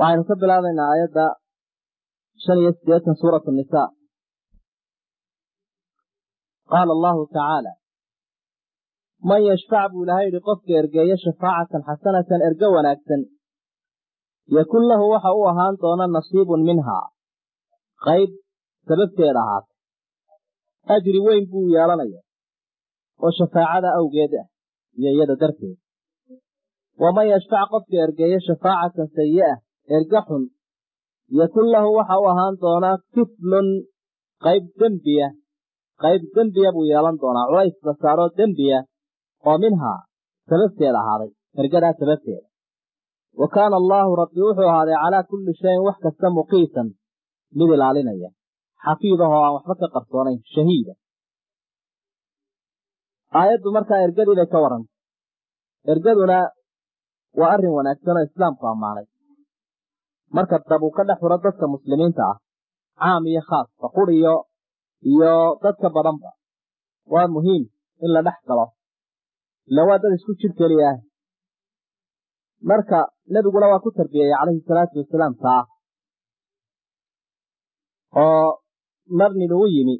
waxaynu ka bilaabaynaa aayadda shan iyo sideetan suurat nisa qaala allahu tacaala man yashfac buu ilahay yidhi qofka ergeeyo shafaacatan xasanatan erge wanaagsan yakun lahu waxa u ahaan doona nasiibun minhaa qayb sababteeda ahaatay ajri weyn buu yeelanaya oo shafaacada awgeed ah iyo iyada darteed waman yashfac qofka ergeeyo shafaacatan sayi'a erge xun yakun lahu waxa u ahaan doonaa kiflun qayb dembiya qayb dembiya buu yeelan doonaa culays la saaroo dembiya oo minhaa sababteeda ahaaday ergadaa sababteeda wa kaana allaahu rabbi wuxuu ahaaday calaa kulli shayin wax kasta muqiitan mid ilaalinaya xafiidahoo aan waxba ka qarsoonayn shahiida aayaddu markaa ergadii bay ka warrantay ergaduna waa arrin wanaagsan oo islaamku ammaanay marka dab uu ka dhex furo dadka muslimiinta ah caam iyo khaas faqur iyo iyo dadka badanba waa muhiim in la dhex galo ila waa dad isku jir keliya ah marka nebiguna waa ku tarbiyeeyey calayhi salaatu wasalaam taa oo mar nin uu yimi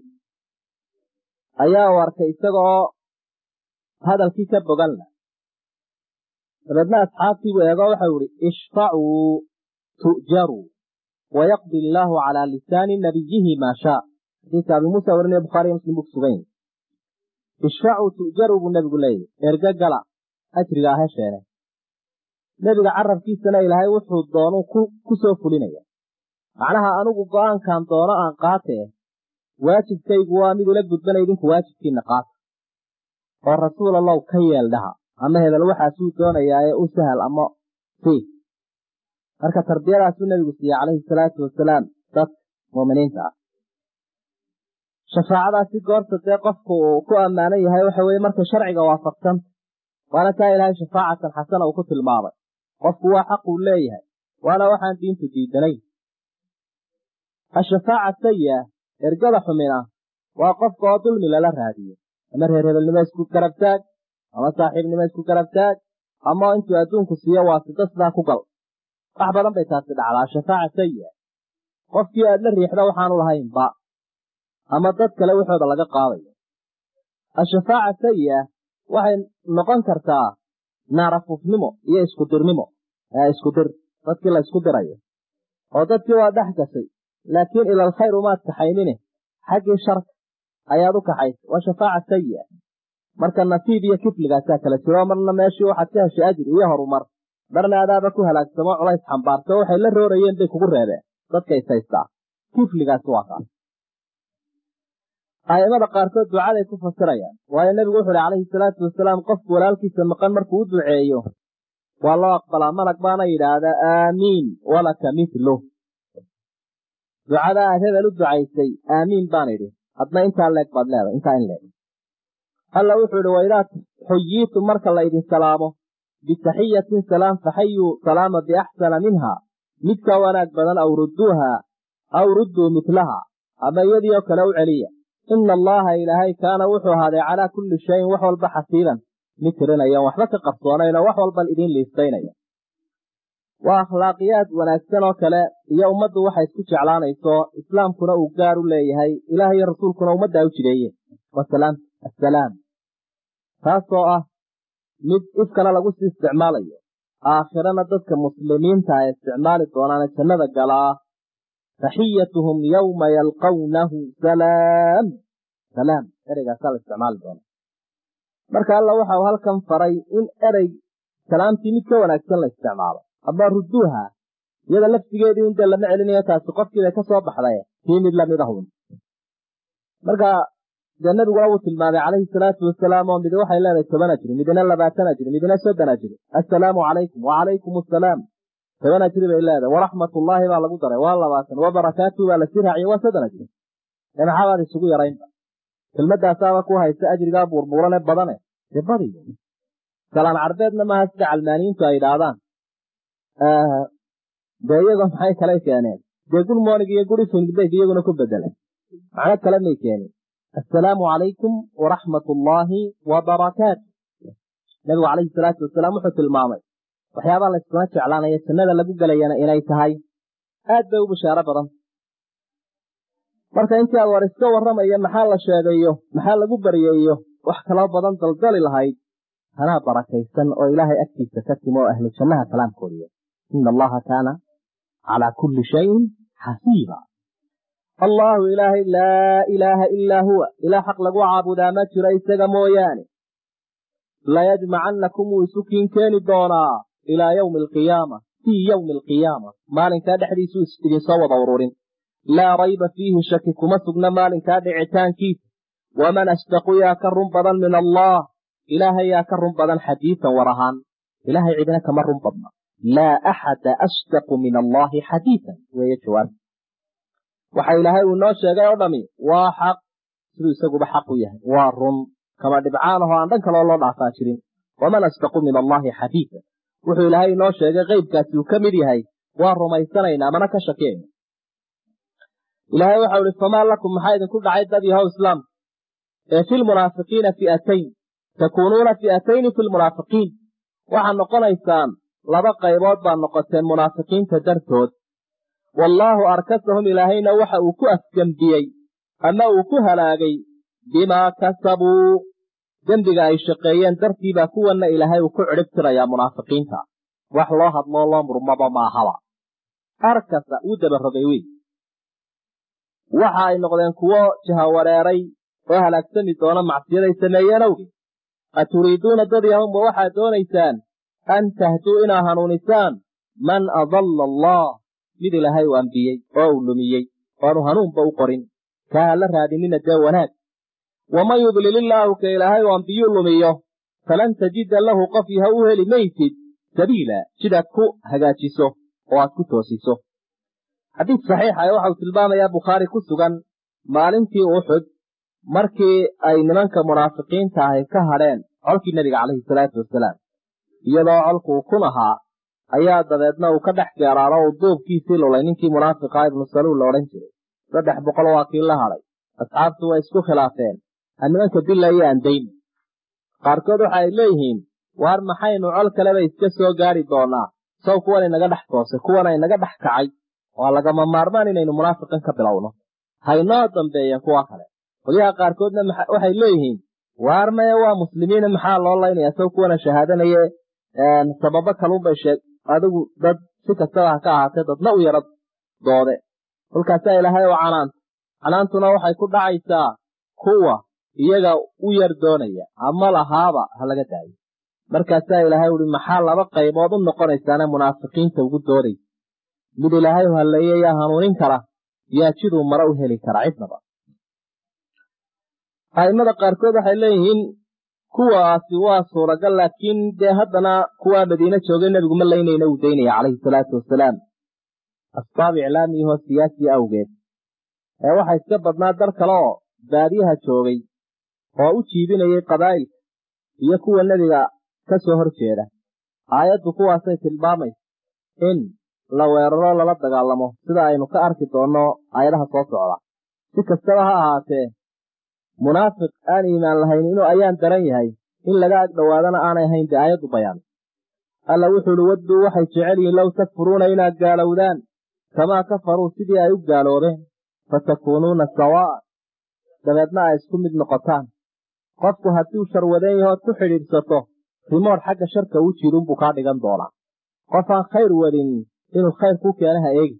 ayaa u arkay isagaoo hadalkii ka boganla dabeedna asxaabtiibuu eego waxau ihi ishfacuu tu'jaruu wayaqdi illaahu calaa lisaani nabiyihi maa shaa xadiiska abi muusa warinaya bukhaariyo muslim buu kusugan yahi ishfacuu tu'jaruu buu nebigu leeyahy erge gala ajrigaa hesheene nebiga carabkiisana ilaahay wuxuu doonuu ku soo fulinaya macnaha anigu go'aankan doono aan qaatee waajibkaygu waa mid ula gudbana idinku waajibkiina qaata oo rasuul allow ka yeel dhaha ama hebel waxaasuu doonayaa ee u sahal ama sii marka tarbiyadaasuu nebigu siiyey calayhi salaatu wasalaam dadka muuminiinta ah shafaacadaasi goorta dee qofku uu ku ammaanan yahay waxa weye markay sharciga waafaqsanta waana taa ilaahay shafaacatan xasana uu ku tilmaamay qofku waa xaq uu leeyahay waana waxaan diintu diidanayn ashafaaca sayi-a ergada xumina waa qofka oo dulmi lala raadiyo ama reer hebelnimo isku garabtaag ama saaxiibnimo isku garabtaag ama intuu adduunku siiyo waasito sidaa ku gal wax badan bay taasi dhacdaa shafaaca sayi-a qofkii aad la riixda waxaanu lahaynba ama dad kale waxooda laga qaadayo ashafaaca sayi-a waxay noqon kartaa naarafufnimo iyo iskudirnimo iskudir dadkii la ysku dirayo oo dadkii waa dhex gashay laakiin ilal khayr umaad kaxaynine xaggii sharka ayaad u kaxaysay waa shafaaca sayi-a marka nasiib iyo kifligaasaa kala jiro marna meeshii waxaad ka heshay ajri iyo horumar marna adaaba ku halaagsamo culays xambaarto waxay la roorayeen bay kugu reebeen dadka is haystaa kifligaasi waa kaas a'immada qaarkood ducaday ku fasirayaan waayo nebigu wuxu uhi calayhi salaatu wasalaam qofku walaalkiisa maqan markuu u duceeyo waa loo aqbalaa malag baana yidhaahdaa aamiin walaka mithlu ducada aad hebel u ducaysay aamiin baan idhi hadna intaa leeg baad leedahay intaa in leeg alla wuxuu idhi waidaa xuyiitum marka la ydin salaamo bitaxiyatin salaam faxayuu salaama biaxsana minha mid ka wanaag badan aw rudduuha aw rudduu mitlaha ama iyadii oo kale u celiya ina allaha ilaahay kaana wuxuu ahaaday calaa kulli shayin wax walba xasiiban mid tirinaya waxba ka qarsoonayn oo wax walban idiin liistaynaya waa akhlaaqiyaad wanaagsan oo kale iyo ummaddu waxay isku jeclaanayso islaamkuna uu gaar u leeyahay ilaah iyo rasuulkuna ummaddaa u jideeyeen wasalaam assalaam taasoo ah mid ifkana lagu sii isticmaalayo aakhirana dadka muslimiinta ay isticmaali doonaane jannada galaa taxiyatuhum yowma yalqawnahu salaam salaam ereygaasaa la isticmaali doona marka alla waxa uu halkan faray in erey salaamtii mid ka wanaagsan la isticmaalo ama ruduuha iyada laftigeedii in dee lama celinayo taasi qofkiibay ka soo baxday tii mid lamid ahun marka dee nabiguna wuu tilmaamay calayhi salaatu wasalaam oo midi waxay leedahay toban ajri midina labaatan ajri midina soddon ajri assalaamu calaykum wacalaykum assalaam toban ajri bay leedahay waraxmatullaahi baa lagu daray waa labaatan wabarakaatuhu baa lasii raaciyay waa soddon ajri ee maxaabaad isugu yaraynba kelmadaasaaba ku haysa ajrigaa buurbuurane badane dee badiyo salaan carbeedna maaha sida calmaaniyiintu ay idhaahdaan dee iyagoo maxay kale keeneen dee good morning iyo good evening bay iyaguna ku bedeleen macno kale may keenin assalaamu calaykum waraxmat ullaahi wabarakaatu nabigu calayhi salaatu wasalaam wuxuu tilmaamay waxyaabaha layskuma jeclaanaya jannada lagu gelayana inay tahay aad bay u bishaaro badan marka intii aad war iska warramaya maxaa la sheegayo maxaa lagu baryeeyo wax kaloo badan daldali lahayd tanaa barakaysan oo ilaahay agtiisa ka timo oo ahlu jannaha kalaamkoodiya ina allaha kaana calaa kulli shayin xasiiba allaahu ilaahay laa ilaaha ilaa huwa ilaah xaq lagu caabudaa ma jiro isaga mooyaane layajmacannakum wuu isu kiin keeni doonaa ilaa yowmi alqiyaama fii yowmi alqiyaama maalinkaa dhexdiisuu idinsoo wada ururin laa rayba fiihi shaki kuma sugna maalinkaa dhicitaankiisa waman asdaqu yaa ka run badan min allah ilaahay yaa ka run badan xadiisan war ahaan ilaahay cidina kama run badna laa axada asdaqu min allahi xadiisan weeye jawaab waxa ilaahay uu noo sheegay oo dhami waa xaq siduu isaguba xaq u yahay waa run kama dhibcaan ahoo aan dhan kaloo loo dhaafaa jirin waman asdaqu min allahi xadiisa wuxuu ilaahay inoo sheegay qeybkaasi uu ka mid yahay waa rumaysanaynaa mana ka shakiyayna ilaahay waxau ihi famaa lakum maxaa idinku dhacay dad yahow islaamka ee fi lmunaafiqiina fi'atayn takuunuuna fi'atayni fi lmunaafiqiin waxaad noqonaysaan laba qaybood baad noqoteen munaafiqiinta dartood wallaahu arkasahum ilaahayna waxa uu ku afgembiyey ama uu ku halaagay bimaa kasabuu dembiga ay shaqeeyeen dartiibaa kuwanna ilaahay uu ku cidhib tirayaa munaafiqiinta wax loo hadloo loo murmaba maahaba arkasa wuu dabarogay wey waxa ay noqdeen kuwo jahawareeray oo halaagsami doona macsiyaday sameeyeen awgeed aturiiduuna dad yahumba waxaad doonaysaan an tahduu inaa hanuunisaan man adalla allah mid ilaahay uu ambiyey oo uu lumiyey oanu hanuunba u qorin kaa ha la raadinina dee wanaag waman yudlil illaahu ka ilaahay uu ambiyuu lumiyo falan tajida lahu qof yaha u heli maysid sabiila sidaad ku hagaajiso oo aad ku toosiso xadiis saxiixa ee waxau tilmaamayaa bukhaari ku sugan maalintii uxud markii ay nimanka munaafiqiinta ahi ka hadheen colkii nebiga calayhi salaatu wasalaam iyadoo colku uu kun ahaa ayaa dabeedna uu ka dhex geeraaro uu duubkiisii lulay ninkii munaafiqa ibnu saluul la odhan jiray saddex boqol waa kii la hadhay asxaabtu way isku khilaafeen ha nimanka dilla iyo andayna qaarkood waxa ay leeyihiin waar maxaynu col kaleba iska soo gaari doonaa saw kuwan inaga dhex toosay kuwana inaga dhex kacay waa lagama maarmaan inaynu munaafiqan ka bilowno haynoo dambeeyeen kuwa kale qolyaha qaarkoodna waxay leeyihiin waar maya waa muslimiina maxaa loo laynaya saw kuwana shahaadanaye sababo kalunbay sheeg adigu dad si kastaba ha ka ahaatee dadna u yara doode kolkaasaa ilaahay oo canaanta canaantuna waxay ku dhacaysaa kuwa iyaga u yar doonaya ama lahaaba ha laga daayo markaasaa ilaahay uhi maxaa laba qaybood u noqonaysaane munaafiqiinta ugu doodaysa mid ilaahay u halleeye yaa hanuunin kara yaa jiduu mare u heli kara cidnaba a'immada qaarkood waxay leeyihiin kuwaasi waa suuragal laakiin dee haddana kuwaa madiine joogay nebigu ma laynayna uu daynaya calayhi salaatu wasalaam asbaab iclaamiyahoo siyaasi awgeed ee waxa iska badnaa dar kale oo baadiyaha joogay oo u jiibinayay qabaa'ilka iyo kuwa nebiga ka soo hor jeeda aayaddu kuwaasay tilmaamaysa in la weeraro lala dagaalamo sida aynu ka arki doonno aayadaha soo socda si kastaba ha ahaatee munaafiq aan iimaan lahayn inuu ayaan daran yahay in laga ag dhowaadana aanay ahayn dee aayaddu bayaan alla wuxuu uhi wadduu waxay jecel yihiin low takfuruuna inaad gaalowdaan kamaa kafaruu sidii ay u gaaloobeen fatakuunuuna sawaa dabeedna ay isku mid noqotaan qofku hadduu sharwadeen yahood ku xidhiidhsato rimood xagga sharka u jiidunbuu kaa dhigan doonaa qof aan khayr wadin inuu khayr ku keena ha eegi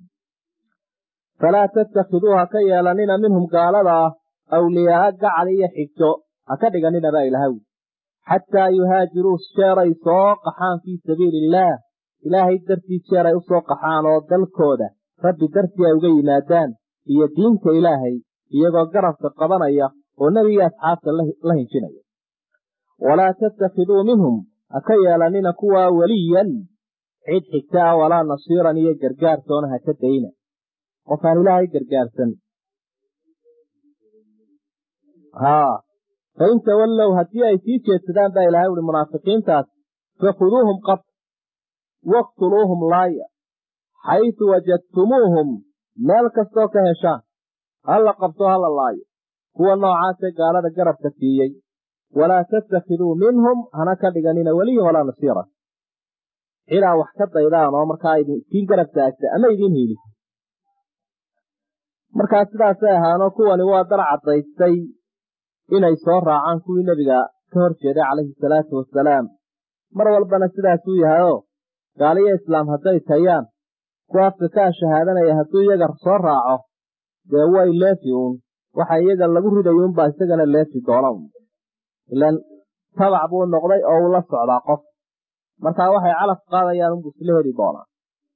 falaa tattakhiduu ha ka yeelanina minhum gaalada ah awliyaaa gacal iyo xigto ha ka dhiganina baa ilahaw xataa yuhaajiruu jeeray soo qaxaan fii sabiili illaah ilaahay dartii jeer ay u soo qaxaan oo dalkooda rabbi dartii ay uga yimaadaan iyo diinta ilaahay iyagoo garabka qabanaya oo nebiga asxaabta la hinjinaya walaa tattakhiduu minhum ha ka yeelanina kuwaa weliyan cid xigta ah walaa nasiiran iyo gargaartoona ha ka dayna qofaan ilaahay gargaarsan haa fain tawallow haddii ay sii jeedsadaan baa ilahay uhi munaafiqiintaas fakhuduuhum qab waqtuluuhum laaya xaysu wajadtumuuhum meel kastoo ka heshaan hala qabto hala laayo kuwa noocaasee gaalada garabka siiyey walaa tattakhiduu minhum hana ka dhiganina weliyan walaa nasiira cidaa wax ka daydaan oo markaa idiin garab taagta ama idiin hiilisa markaa sidaasay ahaanoo kuwani waa dar caddaystay inay soo raacaan kuwii nebiga ka hor jeeday calayhi salaatu wasalaam mar walbana sidaasuu yahayoo gaaliyo islaam hadday tayaan kuwa afka kaa shahaadanaya hadduu iyaga soo raaco dee way leefi uun waxa iyaga lagu ridayo unbaa isagana leefi doona un ilan tabac buu noqday oo uu la socdaa qof markaa waxay calaf qaadayaan unbuu isla heli doonaa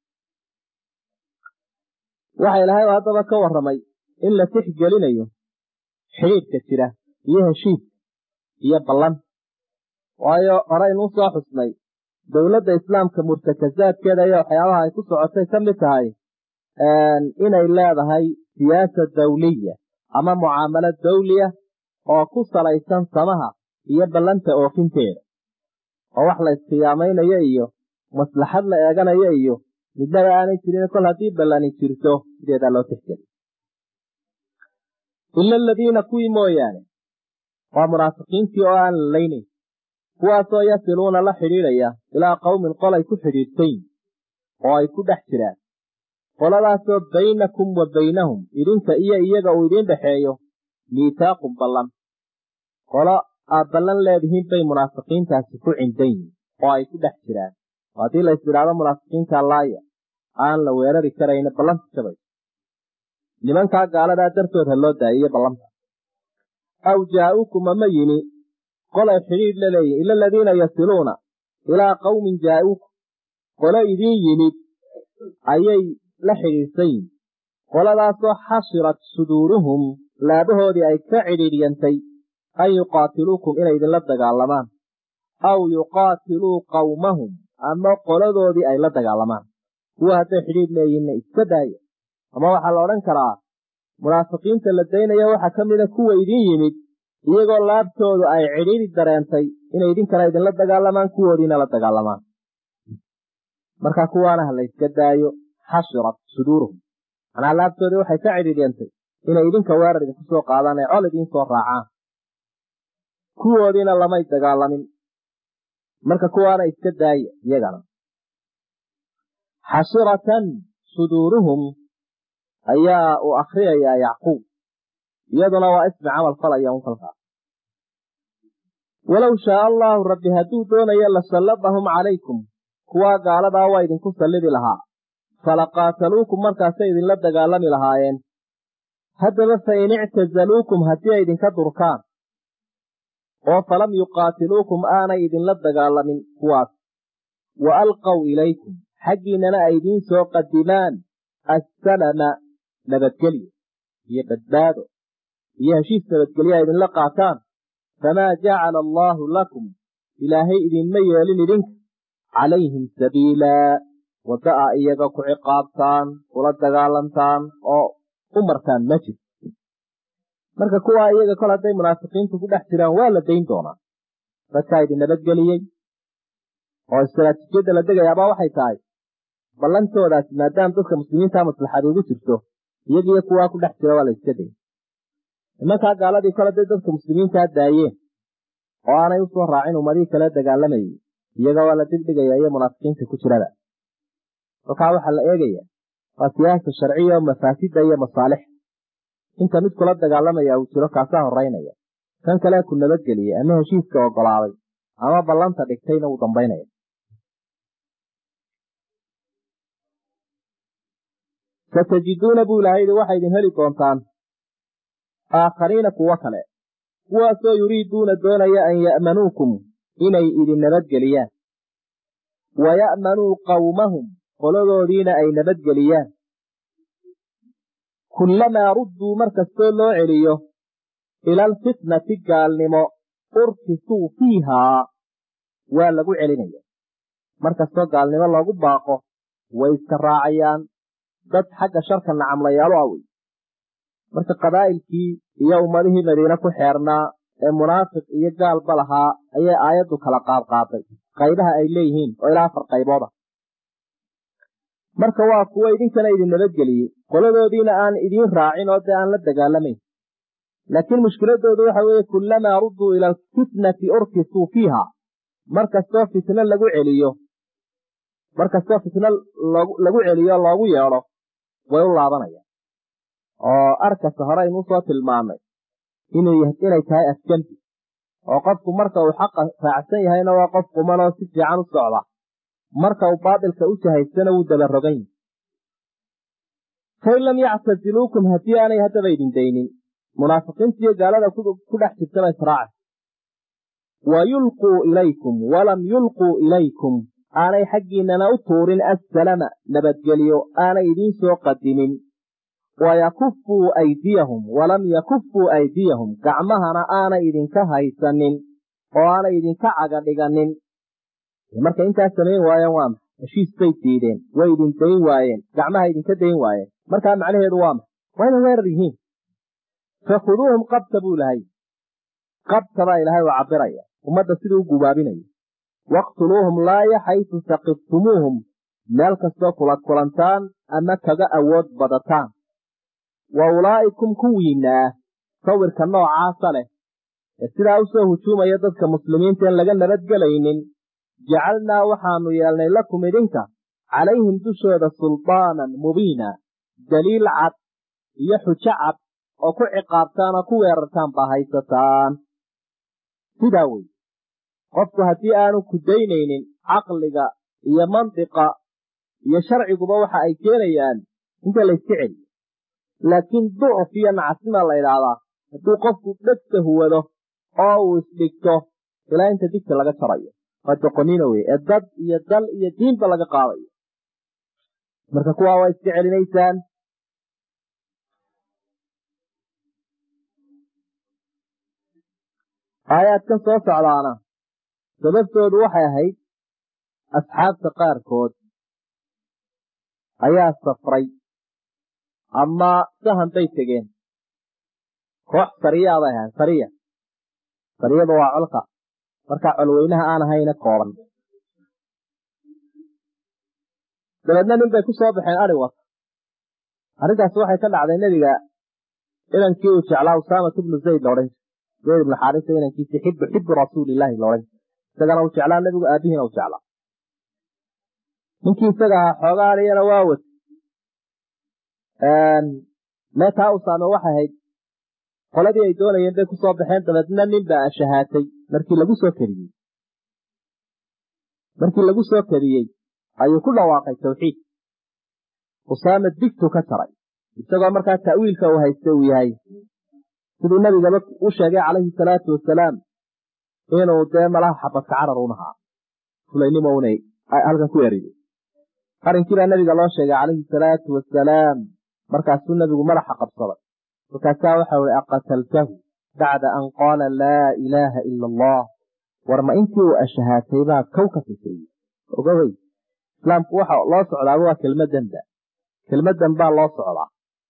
waxa ilaahay haddaba ka warramay in la tixgelinayo xidhiidhka jira iyo heshiiska iyo ballan waayo horeynuu soo xusnay dowladda islaamka murtakasaadkeeda iyo waxyaabaha ay ku socotay ka mid tahay inay leedahay siyaasa dawliya ama mucaamalo dawliya oo ku salaysan samaha iyo ballanta oofinteeda oo wax la iskhiyaameynayo iyo maslaxad la eeganayo iyo midnaba aanay jirin kol haddii ballani jirto sideedaa loo tixgeli ila aladiina kuwii mooyaane waa munaafiqiintii oo aan lalaynayn kuwaasoo yasiluuna la xidhiidhaya ilaa qowmin qolay ku xidhiidhsayn oo ay ku dhex jiraan qoladaasoo baynakum wa baynahum idinka iyo iyaga uu idiin dhexeeyo miitaaqun ballan qolo aad ballan leedihiin bay munaafiqiintaasi ku cindan yihin oo ay ku dhex jiraan oo haddii la isidhaahdo munaafiqiinta laaya aan la weerari karayna ballanta jabayso nimankaa gaaladaa dartood ha loo daayiyo ballanta aw jaa'ukum ama yimi qolay xidhiidh la leeyihin ila aladiina yasiluuna ilaa qowmin jaa'uukum qolo idiin yimid ayay la xidhiidhsan yihin qoladaasoo xasirat suduuruhum laabahoodii ay ka cidhiidhyantay an yuqaatiluukum inay idinla dagaalamaan aw yuqaatiluu qawmahum ama qoladoodii ay la dagaalamaan kuwa hadday xidhiidh leeyihinna iska daaya ama waxaa la odhan karaa munaafiqiinta la daynaya waxaa ka mida kuwa idiin yimid iyagoo laabtoodu ay cidhiidhi dareentay inay idinkana idinla dagaalamaan kuwoodiina la dagaalamaan marka kuwaana ha layska daayo xasirat suduuruhum manaa laabtoodii waxay ka cidhiidhyantay inay idinka weerar idinku soo qaadaan ee col idiin soo raacaan kuwoodiina lamay dagaalamin marka kuwaana iska daaya iyagana xasiratan suduuruhum ayaa uu akhriyayaa yacquub iyaduna waa ismi camal falaya un kalkaa walow shaaa allaahu rabbi hadduu doonayo lasalladahum calaykum kuwaa gaaladaa waa idinku sallidi lahaa falaqaataluukum markaasay idinla dagaalami lahaayeen haddaba fa in ictazaluukum haddii ay idinka durkaan oo falam yuqaatiluukum aanay idinla dagaalamin kuwaas wa alqaw ilaykum xaggiinnana ay idiin soo qadimaan assalama nabadgelyo iyo badbaado iyo heshiis nabadgelyo ay idinla qaataan famaa jacala allaahu lakum ilaahay idinma yeelin idinka calayhim sabiilaa wadda a iyaga ku ciqaabtaan kula dagaalantaan oo u martaan ma jir marka kuwaa iyaga kol hadday munaafiqiintu ku dhex jiraan waa la dayn doonaa dadkaa idin nabadgeliyey oo istaraatiijiyadda la degayaabaa waxay tahay ballantoodaasi maadaama dadka muslimiinta maslaxad ugu jirto iyagiiyo kuwaa ku dhex jira waa la iska day nimankaa gaaladii kol hadday dadka muslimiintaa daayeen oo aanay usoo raacin ummadihii kale dagaalamayay iyaga waa la dibdhigaya iyo munaafiqiinta ku jirada kolkaa waxaa la eegaya waa siyaasa sharciya oo mafaasida iyo masaalix inta mid kula dagaalamaya uu jiro kaasaa horeynaya kan kale ku nabadgeliyey ama heshiiska ogolaaday ama ballanta dhigtayna uu dambaynaya satajiduuna buu ilahay yidhi waxay idin heli doontaan aakhariina kuwo kale kuwaasoo yuriiduuna doonaya an ya'manuukum inay idin nabadgeliyaan wa ya'manuu qawmahum qoladoodiina ay nabadgeliyaan kullamaa rudduu markastoo loo celiyo ila alfitnati gaalnimo urkisuu fiihaa waa lagu celinaya markastoo gaalnimo loogu baaqo way iska raacayaan dad xagga sharka nacamlayaalo awey marka qabaa'ilkii iyo ummadihii madiine ku xeernaa ee munaafiq iyo gaalba lahaa ayay aayaddu kala qaadqaaday qaybaha ay leeyihiin oo ilaa afar qaybooda marka waa kuwo idinkana idin nabadgeliyey qoladoodiina aan idiin raacin oo dee aan la dagaalamayn laakiin mushkiladoodu waxa weeye kullamaa rudduu ila alfitnati urkisuu fiiha markastoo fitno lagu celiyo markastoo fitno lagu celiyo loogu yeedho way u laabanayaan oo arkasta hore aynuu soo tilmaamay inay tahay afgembi oo qofku marka uu xaqa raacsan yahayna waa qof qumanoo si fiican u socda marka uu baatilka u jahaystana wuu dabarogan yahi fain lam yactasiluukum haddii aanay haddaba idin daynin munaafiqiintiiyo gaalada ku dhex jirtaba israaca wa yulquu ilaykum walam yulquu ilaykum aanay xaggiinana u tuurin assalama nabadgelyo aanay idiin soo qadimin wayakufuu aydiyahum walam yakufuu aydiyahum gacmahana aanay idinka haysanin oo aanay idinka caga dhiganin markay intaas samayn waayeen waa maxa heshiis bay diideen way idin dayn waayeen gacmaha idinka dayn waayeen markaa macnaheedu waa maxa waa inay weerar yihiin fakhuduuhum qabta buu ilahay qabta baa ilaahay u cabiraya ummadda siduu u gubaabinaya waqtuluuhum laaya xaysu saqiftumuuhum meel kastoo kula kulantaan ama kaga awood badataan wa ulaa'ikum kuwiinaa sawirka noocaasa leh ee sidaa u soo hujuumaya dadka muslimiinta en laga nabadgelaynin jacalnaa waxaanu yeelnay lakum idinka calayhim dushooda sulbaanan mubiina daliil cad iyo xujo cad oo ku ciqaabtaan oo ku weerartaan baa haysataan sidaa wey qofku haddii aanu ku daynaynin caqliga iyo mantiqa iyo sharciguba waxa ay keenayaan inta layska celiyo laakiin ducuf iyo nacasima la idhaahdaa hadduu qofku dhegta huwado oo uu isdhigto ilaa inta digta laga jarayo waa doqonina wey ee dad iyo dal iyo diinba laga qaadayo marka kuwaa waa iska celinaysaan aayaadkan soo socdaana sababtoodu waxay ahayd asxaabta qaarkood ayaa safray ama sahan bay tegeen koox sariyaa bay ahayn sariya sariyadu waa colka markaa colweynaha aan ahayna kooban dabeedna nin bay ku soo baxeen ari wata arrintaas waxay ka dhacday nebiga inankii uu jeclaa usaamatu bnu zayd laodhan jir zayd ibnu xaarisa inankiisi xibu xibu rasuulilaahi laodhan jir isagana uu jeclaa nebigu aabihiina u jeclaa ninkii isaga ahaa xoogaa ariyana waa wad meetaa usaame waxay ahayd qoladii ay doonayeen bay kusoo baxeen dabeedna nin baa ashahaatay markii lagu soo kadiyey markii lagu soo kadiyey ayuu ku dhawaaqay tawxiid usaame digtu ka jaray isagoo markaa ta'wiilka uu haysta uu yahay siduu nebigaba u sheegay calayhi salaatu wasalaam inuu dee malaha xabadka carar unahaa fulaynimo una halkan ku eriyey arrinkiibaa nebiga loo sheegay calayhi salaatu wasalaam markaasuu nebigu madaxa qabsaday markaasaa waxau ihi aqataltahu bacda an qaala laa ilaaha ila allah war ma intii uu ashahaatay baa kow ka siseeyey ogawey islaamku waxa loo socdaaba waa kelmadanba kelmadan baa loo socdaa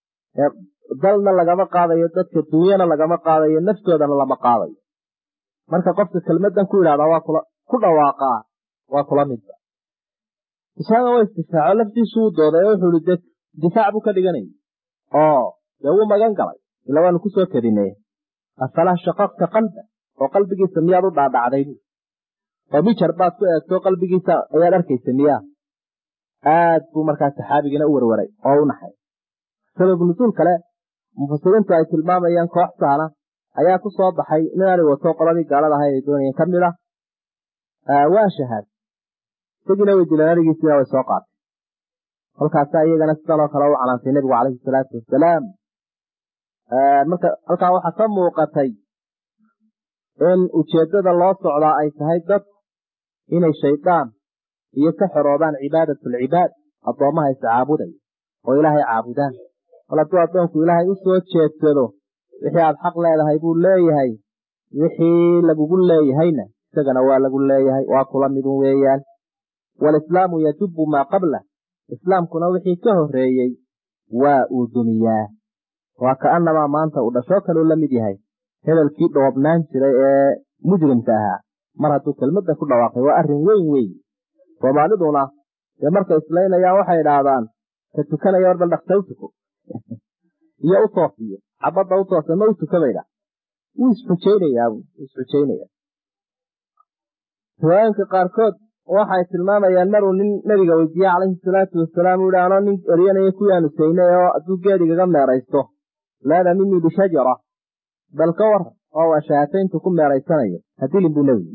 dalna lagama qaadayo dadka dunyana lagama qaadayo naftoodana lama qaadayo marka qofka kelmadan ku yidhahdaa waa kula ku dhawaaqaa waa kula midba usaama waa istifaaco laftiisu wuu dooday oo wuxuu ihi de difaac buu ka dhiganayay oo dee wuu magan galay ila waanu kusoo kadinay afalaa shaqaqta qalba oo qalbigiisa miyaad u dhaadhacday bu oo mijar baad ku eegto qalbigiisa ayaad arkaysa miyaa aad buu markaa saxaabigiina u warwaray oo u naxay sabab nusuul kale mufasiriintu ay tilmaamayaan koox saana ayaa ku soo baxay nin ari wato qoladii gaalada ahay ay doonayeen ka mid ah waa shahaad isagiina way dileen arigiisiina way soo qaatay kolkaasa iyagana sidan oo kale u canaantay nebigu calayhi salaatu wasalaam marka halkaa waxaa ka muuqatay in ujeeddada loo socdaa ay tahay dad inay shaydaan iyo ka xoroobaan cibaadatalcibaad addoommaha is caabudaya oo ilaahay caabudaan mal hadduu addoonku ilaahay u soo jeedsado wixii aad xaq leedahay buu leeyahay wixii lagugu leeyahayna isagana waa lagu leeyahay waa kula midun weeyaan walislaamu yajubu maa qabla islaamkuna wixii ka horreeyey waa uu dumiyaa waa ka'annamaa maanta uu dhashoo kaleu la mid yahay hebelkii dhoobnaan jiray ee mujrimka ahaa mar hadduu kelmadda ku dhawaaqay waa arrin weyn weyn soomaaliduna dee markay islaynayaan waxay idhaahdaan ka tukanaya war bal dhaksa u tuko iyo u toosiyo xabadda u toosa ma u tuka bay dha wuu isxujaynayaa wuu isxujaynaya riwaayinka qaarkood waxay tilmaamayaan maruu nin nabiga weydiiye calayhi salaatu wasalaam uhi anoo nin eryanaya kuyaanu saynay oo hadduu geedigaga meeraysto laada minii bishajara bal ka war oo waa shahaatayntu ku meeraysanayo hadilin buu nebigu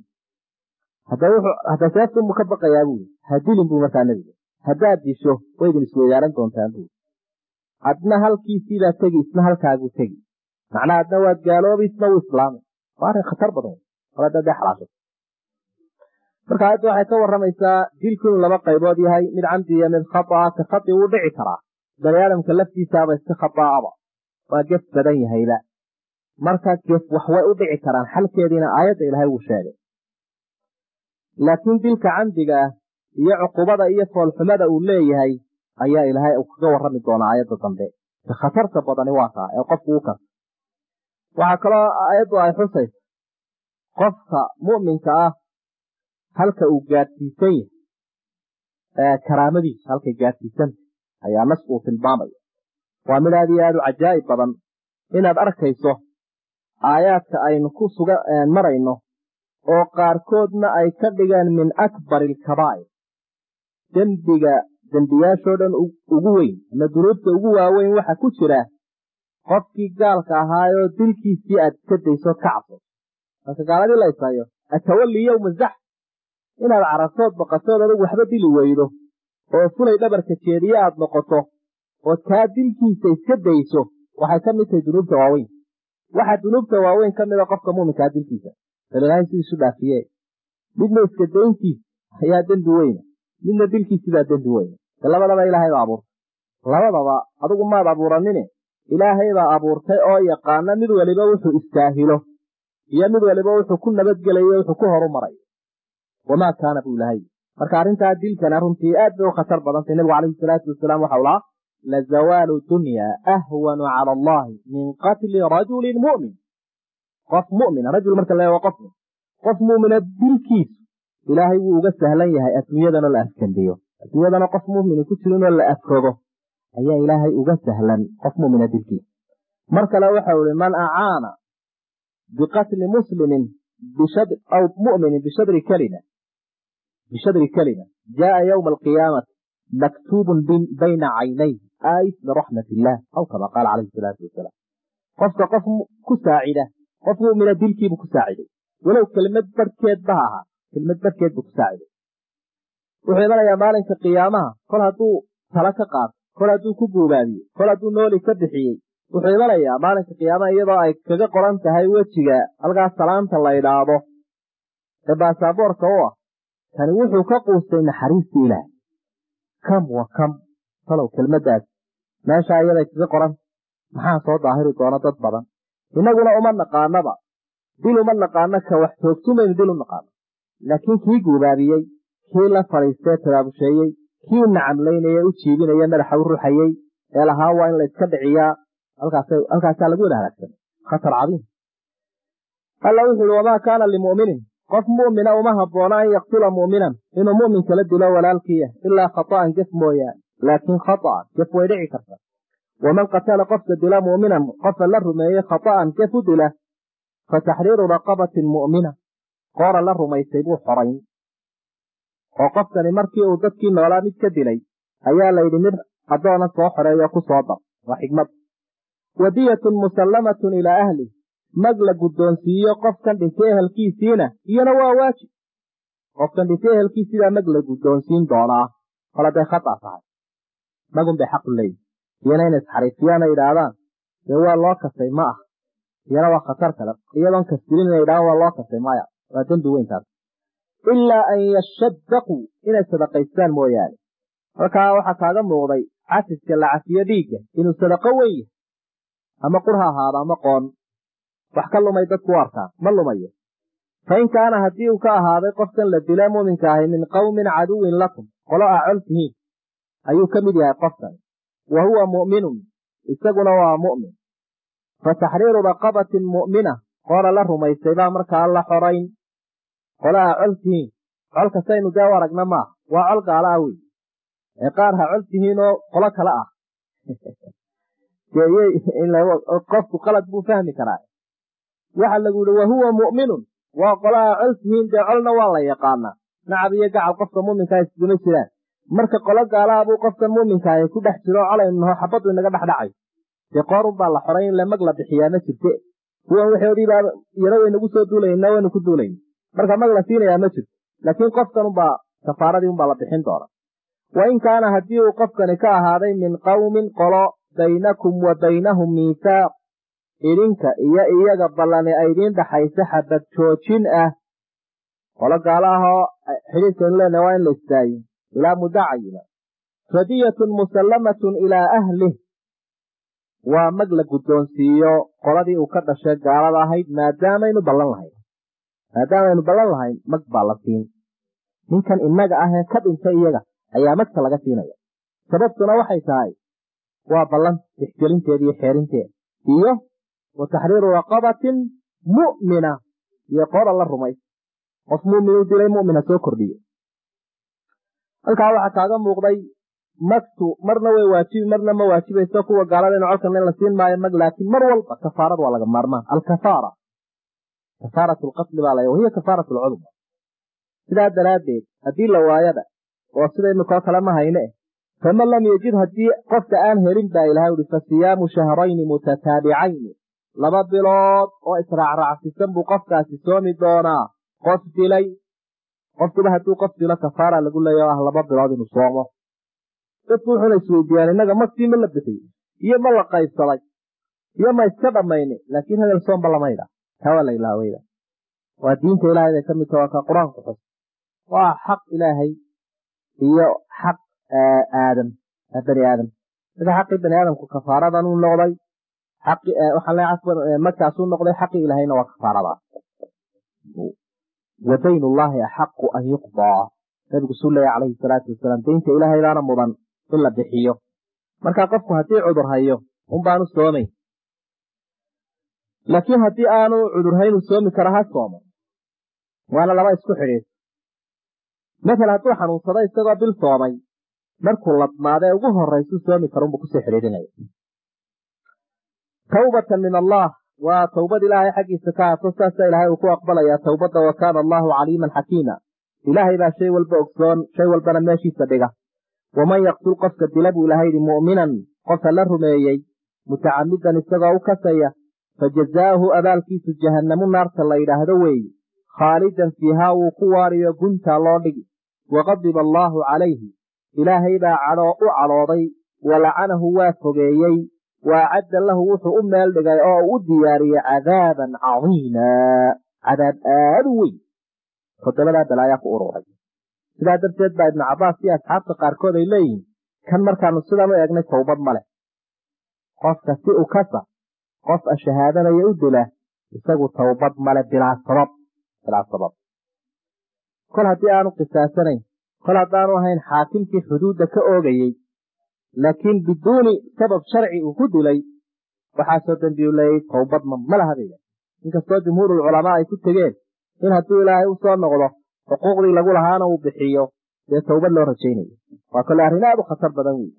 hadda seeftunbuu ka baqayaa buui hadilin buu markaa nebigu haddaad disho waydin isweydaaran doontaan buui adna halkiisiibaa tegi isna halkaaguu tegi macnaa adna waad gaaloobi isna wuu islaamay waa arrin khatar badan oladade xalaasho marka aayadda waxay ka warramaysaa dilku inuu laba qaybood yahay mid camdi iyo mid khata'a ka khati wuu dhici karaa bani aadamka laftiisaaba iska khata'aba waa gef badan yahayba marka gef wax way u dhici karaan xalkeediina aayadda ilaahay wuu sheegay laakiin dilka camdiga ah iyo cuqubada iyo foolxumada uu leeyahay ayaa ilaahay uu kaga warrami doonaa aayadda dambe ka khatarta badani waa taa ee qofku u karta waxaa kaloo aayaddu ay xusaysa qofka mu'minka ah halka uu gaadhsiisan yahay karaamadiisu halkay gaadhsiisanta ayaa nas uu tilmaamaya waa mid aad iyo aad u cajaa'ib badan inaad arkayso aayaadka aynu ku suga marayno oo qaarkoodna ay ka dhigeen min akbari alkabaa'ir dembiga dembiyaashoo dhan ugu weyn ama dunuubta ugu waaweyn waxa ku jira qofkii gaalka ahaayoo dilkiisii aad iska daysood ka cabso marka gaaladii la isayo atawalli yowma zax inaad carartood baqatood adugu waxba dili weydo oo fulay dhabarka jeediye aad noqoto ood kaa dilkiisa iska dayso waxay ka mid tahay dunuubta waaweyn waxaa dunuubta waaweyn ka mida qofka muuminkaa dilkiisa ilaahay sidiisu dhaafiye midna iska dayntiis ayaa dembi weyna midna dilkiisibaa dembi weyna de labadaba ilaahay baa abuurtay labadaba adigu maad abuuranine ilaahay baa abuurtay oo yaqaana mid waliba wuxuu istaahilo iyo mid waliba wuxuu ku nabadgelayo wuxuu ku horumaray wamaa kaana buu ilahay marka arrintaa dilkana runtii aad bay u khatar badantay nebigu calayhi salaatu wasalaam waxau lahaa lazawaalu dunya ahwanu cala allahi min qatli rajulin mu'min qof mumina rajul marka la qof qof mumina dilkiisu ilaahay wuu uga sahlan yahay adduunyadanoo la afkandiyo adduunyadana qof mumini ku jirinoo la afrogo ayaa ilaahay uga sahlan qof mumina dilkiisa mar kale waxau ihi man acaana biqatli muslimin aw muminin bishadri kalima bishadri kalima jaaa yowma alqiyaamati maktuubun bayna caynay aayis biraxmat illah aw kama qaala calayhi salaatu wasalaam qofka qof ku saacida qof mumina dilkiibuu ku saaciday walow kelmad barhkeed ba ha ahaa kelmad barhkeed buu ku saaciday wuxuu imanayaa maalinka qiyaamaha kol hadduu tala ka qaato kol hadduu ku guubaabiye kol hadduu nooli ka bixiyey wuxuu imanayaa maalinka qiyaamaha iyadoo ay kaga qoran tahay wejiga halkaas salaanta la idhaahdo ee baasaboorka u ah kani wuxuu ka quustay naxariistii ilaahay kam wa kam talow kelmaddaas meeshaa iyaday kaga qoranta maxaa soo daahiri doona dad badan innaguna uma naqaanaba dil uma naqaano ka wax toogtumaynu dil u naqaano laakiin kii guubaabiyey kii la fadhiistee tabaabusheeyey kii nacamlaynaya u jiibinaya madaxa u ruxayey ee lahaa waa in la iska dhiciyaa halkaasaa lagu wada halaagsanay khatar cadiim alla wuxu uhi wamaa kaana limu'minin qof mu'mina uma habboona an yaktula mu'minan inuu mu'min kala dilo walaalkiiya ilaa khata'an gef mooyaane laakiin khata'an gef way dhici karta waman qatala qofka dila mu'minan qofa la rumeeyey khata'an gef u dila fa taxriiru raqabatin mu'mina qoora la rumaysay buu xorayn oo qofkani markii uu dadkii noolaa mid ka dilay ayaa layidhi mid addoona soo xoreeyo ku soo dar waa xigmad wadiyatun musallamatun ilaa ahli mag la guddoonsiiyo qofkan dhintay ehelkiisiina iyona waa waajib qofkan dhintay ehelkiisiibaa mag la guddoonsiin doonaa kol hadday khata tahay magun bay xaqu leeyihi iyana inay isxariifiyaana yidhaahdaan dee waa loo kasay ma ah iyana waa khatar kale iyadoon kastilin inay yidhahdaan waa loo kasay maya waa dembi weyntaas ilaa an yashadaquu inay sadaqaystaan mooyaane halkaa waxaa kaaga muuqday cafiska la cafiyo dhiigga inuu sadaqo weyn yahay ama qur ha ahaado ama qoon wax ka lumay dadku u arkaan ma lumayo fa in kaana haddii uu ka ahaaday qofkan la dila muuminka ahi min qowmin caduwin lakum qolo aa col tihiin ayuu ka mid yahay qofkan wa huwa mu'minun isaguna waa mu'min fa taxriiru raqabatin mu'mina qoola la rumaysay baa markaa la xorayn qolo aa col tihiin colka saynu dee u aragna maaha waa col gaala ah wey ee qaar ha col tihiin oo qolo kale ah qofku qalad buu fahmi karaa waxa lagu yihi wahuwa mu'minun waa qolo aa col tihiin dee colna waa la yaqaanaa nacab iyo gacal qofka muuminkaa isguma jiraan marka qolo gaalaabuu qofkan muuminkaahi ku dhex jiro colaynu naho xabaddu inaga dhexdhacay dee qoorun baa la xoray in lamag la bixiyaa ma jirte kuwan waxoodiibaa yaro waynagu soo duulayna waynu ku duulayna marka mag la siinayaa ma jirto laakiin qofkan unbaa kafaaradii unbaa la bixin doona wa in kaana haddii uu qofkani ka ahaaday min qowmin qolo baynakum wa baynahum miithaaq idinka iyo iyaga ballani ay idiin dhaxaysa xabad joojin ah qolo gaalo ahoo xidhiidkaynu leenahay waa in la istaayo ilaa muddo cayima radiyatun musallamatun ilaa ahlih waa mag la guddoonsiiyo qoladii uu ka dhashay gaalada ahayd maadaamaynu ballan lahayn maadaamaynu ballan lahayn mag baa la siin ninkan innaga ah ee ka dhintay iyaga ayaa magta laga siinaya sababtuna waxay tahay waa ballan tixgelinteeda iyo xeerinteeda iyo wa taxriiru raqabatin mu'mina iyo qoola la rumay qof mu'min u dilay mu'mina soo kordhiye halkaa waxaa kaaga muuqday magtu marna way waajibi marna ma waajibayso kuwa gaaladayna colkan in la siin maayo mag laakiin mar walba kafaarad waa laga maarmaan alkafaara kafaarat lqatli baa la wahiya kafaarat lcudma sidaa daraaddeed haddii la waayada oo sida imikoo kale ma hayne eh faman lam yajid haddii qofka aan helin baa ilahay uhi fa siyaamu shahrayni mutataabicayni laba bilood oo israacraacsisan buu qofkaasi soomi doonaa qof dilay qofkuba hadduu qof dilo kafaara lagu leeya o ah laba bilood inuu soomo dadku wuxuuna isweydiiyaan innaga magtii ma la bixiy iyo ma la qaybsaday iyo ma iska dhammayni laakiin hadel soomba lamayda taa waa la ilaaweyda waa diinta ilaahay bay ka mid taha waa ka qur-aanku xus waa xaq ilaahay iyo xaq aadam bani aadam marka xaqii bani aadamku kafaaradan uu noqday waxaan leeyahay cafwan markaasuu noqday xaqii ilaahayna waa kafaaradaas wa dayn ullaahi axaqu an yuqdaa nabigu suu leeya calayhi salaatu wasalaam daynta ilaahaydaana mudan in la bixiyo marka qofku haddii cudur hayo unbaanu soomayn laakiin haddii aanu cudurhayn uu soomi kara ha soomo waana laba isku xidhiid masala hadduu xanuunsado isagoo bil soomay markuu ladmaada ee ugu horaysuu soomi karunbuu kusii xidhiidhinaya tawbatan min allah waa towbad ilaahay xaggiisa ka haato saasa ilaahay uu ku aqbalayaa towbadda wa kaana allahu caliiman xakiima ilaahay baa shay walba ogsoon shay walbana meeshiisa dhiga waman yaqtul qofka dila buu ilahay yidhi mu'minan qofka la rumeeyey mutacamidan isagoo u kasaya fa jazaa'uhu abaalkiisu jahannamu naarta la yidhaahdo weeye khaalidan fiihaa wuu ku waariyo guntaa loo dhigi waqadiba allaahu calayhi ilaahay baa cadhoo u cadhooday wa lacanahu waa fogeeyey wa acadda lahu wuxuu u meel dhigay oo u diyaariyey cadaaban cadiimaa cadaab aad u weyn toddobadaa balaayaa ku ururay sidaa darteed baa ibnu cabbaas iyo asxaabta qaarkood ay leeyihiin kan markaanu sidan u eegnay towbad ma leh qofka si u kasa qof a shahaadanaya u dila isagu towbad male bilaa sabab bilaa sabab kol haddii aanu qisaasanayn kol haddaanu ahayn xaakimkii xuduudda ka oogayey laakiin biduuni sabab sharci uu ku dilay waxaasoo dembiyu leeyay towbadma ma laha bayda inkastoo jumhuurulculamaa ay ku tegeen in hadduu ilaahay u soo noqdo xuquuqdii lagu lahaana uu bixiyo dee towbad loo rajaynayo waa kole arrin aad u khatar badan wey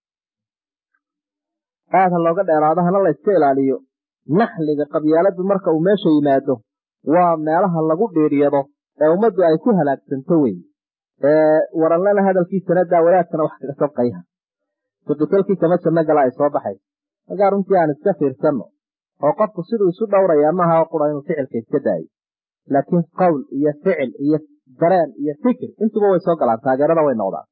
aad ha looga dheeraado hana la yska ilaaliyo naxliga qabyaaladu marka uu meesha yimaado waa meelaha lagu dhiiryado ee ummaddu ay ku halaagsanto wey ee waranlana hadalkiisana daawadaadkana wax kaga sabqayha sudukalkii kama janno gala ay soo baxay markaa runtii aan iska fiirsanno oo qofku siduu isu dhowrayaa maaha oo qura inuu ficilka iska daayo laakiin qowl iyo ficil iyo dareen iyo fikir intuba way soo galaan taageerada way noqdaan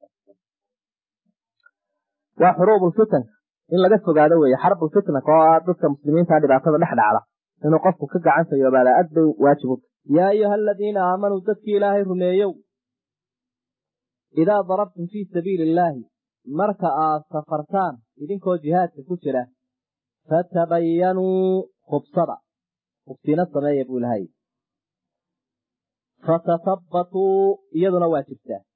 waa xuruubulfitanka in laga fogaado weeye xarbulfitnaka oo ah dadka muslimiinta dhibaatada dhex dhacda inuu qofku ka gacan fayoobaada aad bay waajib u yaa ayuha aladiina aamanuu dadkii ilaahay rumeeyow idaa darabtum fii sabiili illaahi marka aad safartaan idinkoo jihaadka ku jira fatabayanuu hubsada hubsiina sameeya buu ilahay fatathabbatuu iyaduna waa jirtaa